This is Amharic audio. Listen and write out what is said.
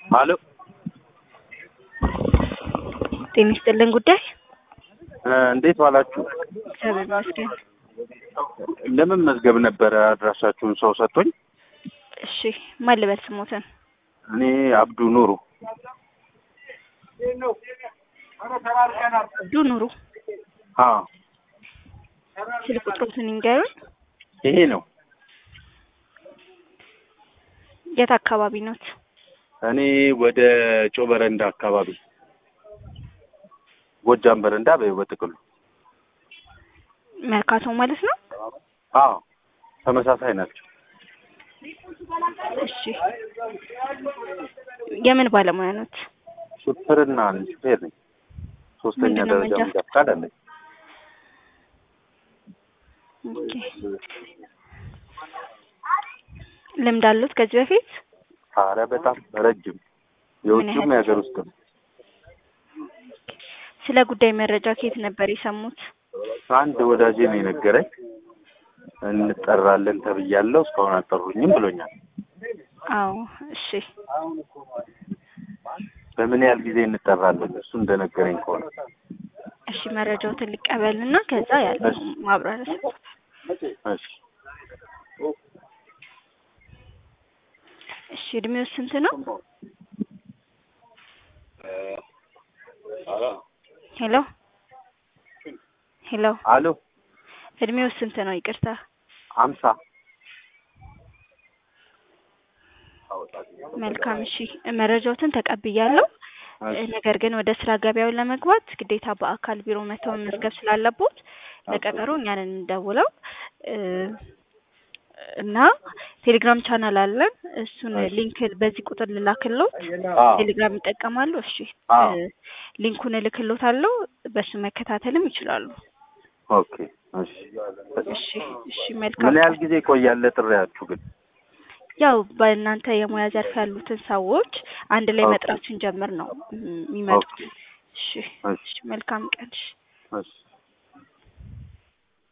አሎ ጤና ይስጥልን ጉዳይ እንዴት ዋላችሁ? እግዚአብሔር ይመስገን። ለምን መዝገብ ነበረ አድራሻችሁን ሰው ሰጥቶኝ። እሺ ማን ልበል ስሞትን? እኔ አብዱ ኑሩ ዱ ኑሩ አዎ ስልክ ቁጥሮትን ይንገሩን። ይሄ ነው። የት አካባቢ ኖት? እኔ ወደ ጮ በረንዳ አካባቢ ጎጃም በረንዳ በይው በጥቅሉ መርካቶ ማለት ነው። አዎ ተመሳሳይ ናቸው። እሺ የምን ባለሙያ ኖት? ሹፍርና ሹፌር ነኝ። ሶስተኛ ምንድነው ደረጃ መንጃ? መንጃ ፈቃድ አለኝ። ኦኬ ልምድ አሉት ከዚህ በፊት? አረ በጣም ረጅም የውጭም ያህል? የሀገር ውስጥም ስለ ጉዳይ መረጃ ከየት ነበር የሰሙት? አንድ ወዳጄ ነው የነገረኝ። እንጠራለን ተብያለሁ እስካሁን አልጠሩኝም ብሎኛል። አዎ እሺ በምን ያህል ጊዜ እንጠራለን? እሱ እንደነገረኝ ከሆነ እሺ መረጃዎትን ልቀበልና ከዛ ያለው እሺ። ማብራሪያ ሰጥቶታል። እሺ እሺ እድሜው ስንት ነው? ሄሎ ሄሎ አሎ እድሜው ስንት ነው? ይቅርታ አምሳ መልካም እሺ መረጃዎትን ተቀብያለሁ። እሺ። ነገር ግን ወደ ስራ ገበያውን ለመግባት ግዴታ በአካል ቢሮ መተው መመዝገብ ስላለቦት ለቀጠሮ እኛን እንደውለው እ እና ቴሌግራም ቻናል አለን። እሱን እሺ። ሊንክ በዚህ ቁጥር ልላክሎት። አዎ ቴሌግራም ይጠቀማሉ? እሺ አዎ። እ ሊንኩን እልክሎታለሁ። በሱ መከታተልም ይችላሉ። ኦኬ እሺ እሺ እሺ መልካም ምን ያህል ጊዜ ይቆያል ጥሪያችሁ ግን? ያው በእናንተ የሙያ ዘርፍ ያሉትን ሰዎች አንድ ላይ ኦኬ። መጥራት ስንጀምር ነው ም- የሚመጡት። ኦኬ እሺ እሺ እሺ መልካም ቀን። እሺ እሺ